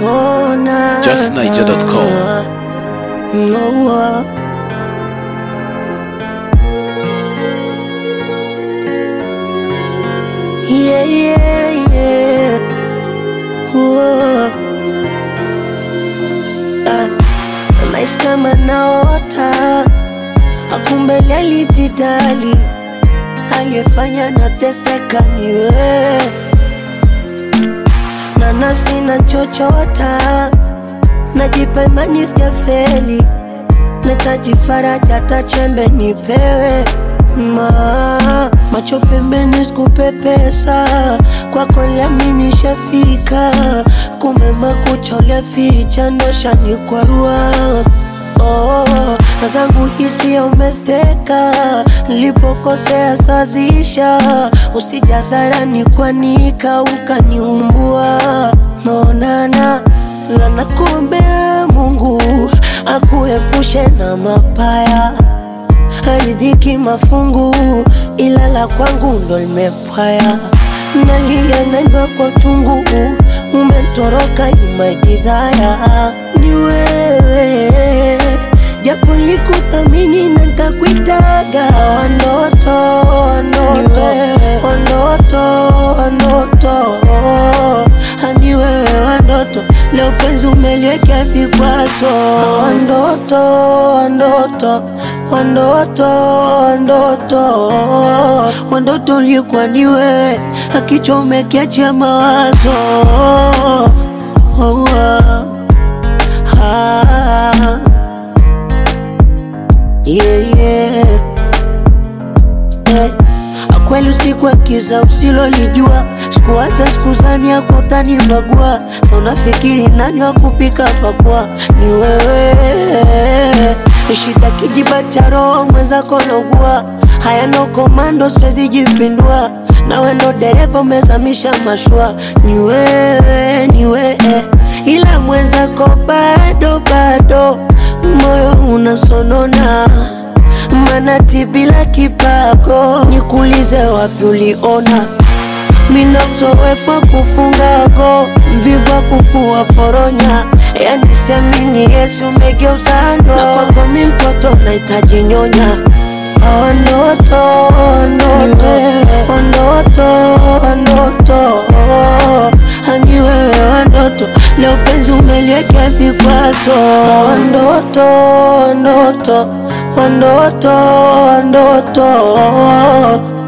Oh, na, JustNiger.com. No, uh, yeah, yeah, yeah. Whoa. Ah, nahisi kama naota akumbele alijidali aliyefanya nateseka ni wewe na nafsi na chochota najipa imani sijafeli nataji faraja hata chembe nipewe ma macho pembeni sikupepesa kwako liamini shafika kumbe makucha uliaficha ndo shanikwarua Oh, na zangu hisia umesteka, nilipokosea sazisha, usijadharani kwanika ukaniumbua. Maonana lana, kuombea Mungu akuepushe na mapaya, haridhiki mafungu, ila la kwangu ndo limepwaya. Nalia naimba kwa uchungu, umetoroka nyuma ya jidhaya, ni wewe japo likuthamini na ntakuitaga wanoto wanoto wanoto wanoto hani wewe wandoto leo penzi umeliwekea vikwazo wandoto wandoto wandoto wandoto wandoto ulikuwa ni wewe akichomekiachia mawazo oh, ah, ah. Yeah, yeah. Eh, akweli usiku wa kiza usilolijua sikuwaza sikuzani yako utanibagua sa unafikiri nani wa kupika pakua ni wewe shida kijiba cha roho mwenzako naugua haya no komando siwezi jipindua nawe ndo dereva umezamisha mashua ni wewe ni wewe ila mwenzako bado bado moyo unasonona manati bila kipago nikuulize wapi uliona mina uzoefu wa kufunga go mvivu wa kufua foronya yani semini yesu umegeuza ndo na kwako mi mtoto nahitaji nyonya Wanoto, wanoto, wanoto, wanoto Hani wewe wanoto, leo penzi umeliwekea vikwazo Wanoto, wanoto, wanoto, wanoto